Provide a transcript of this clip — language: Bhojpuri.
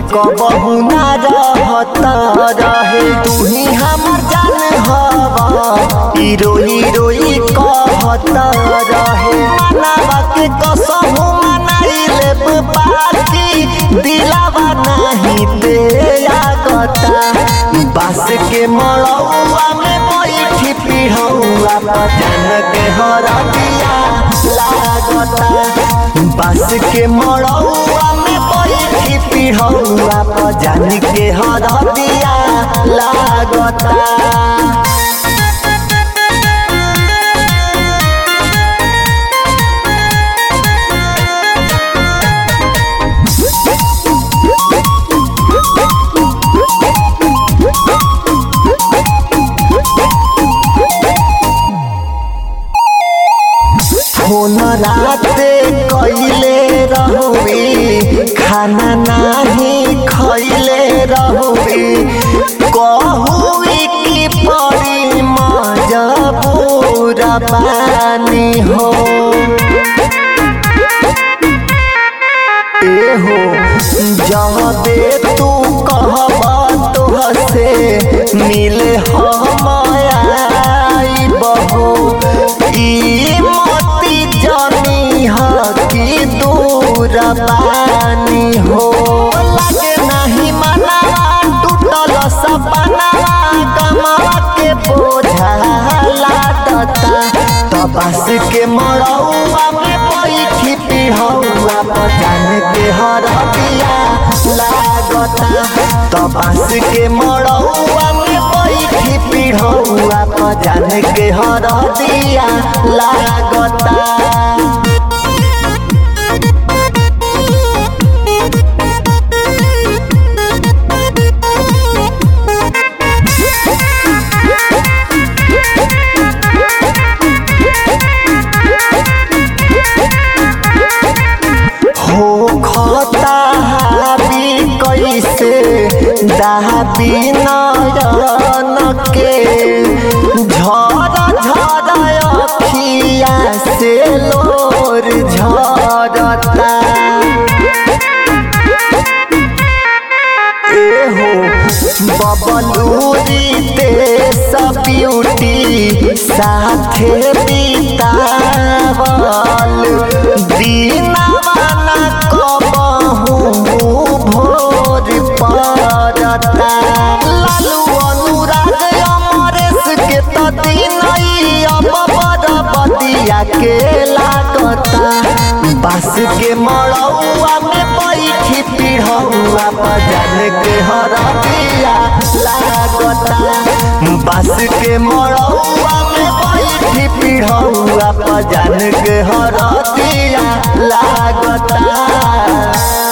कबहू ना रहत रहे तू ही हमर जान हवा हीरो हीरोई कहत रहे मनावा के कसम मनाई लेब बाकी दिलावा नहीं दे लागता बास के मड़ौआ में बैठी पिढ़ौआ पहन के हरदिया लागता बास के मड़ौआ में बैठी पिढ़ौआ पहन के हरदिया लागता फोन राते कैले रहुई खाना नाही खैले रहुई कहुई की पड़ी मजबूर बानी हो एहो जबे तू कहब तोहसे मिले हम बहो ई मोती जनी हकी दूर बानी हो लगे नहीं मनावा टूटल सपनावा कमावा के बोझा लादता तबास के मड़ौआ में बैठी पिढ़ौआ पजान के हरदिया लागता तबास के मड़ौआ में बैठी पिढ़ौआ पजान के हरदिया लागता हो खता हाबी कैसे दाबी नयन के झर झर अखिया से लोर झरता एहो बबलूरी देश ब्यूटी साथे बितावल दीनावा न कबहू भोर पड़ता लालू अनुराग अमरेश के त दिनई अब बदिया के लागता बास के मड़ौआ में बैठी पिढ़ौआ बजान के हरदिया लागता बास के मड़ौआ में बैठी पिढ़ौआ बजान के हरदिया लागता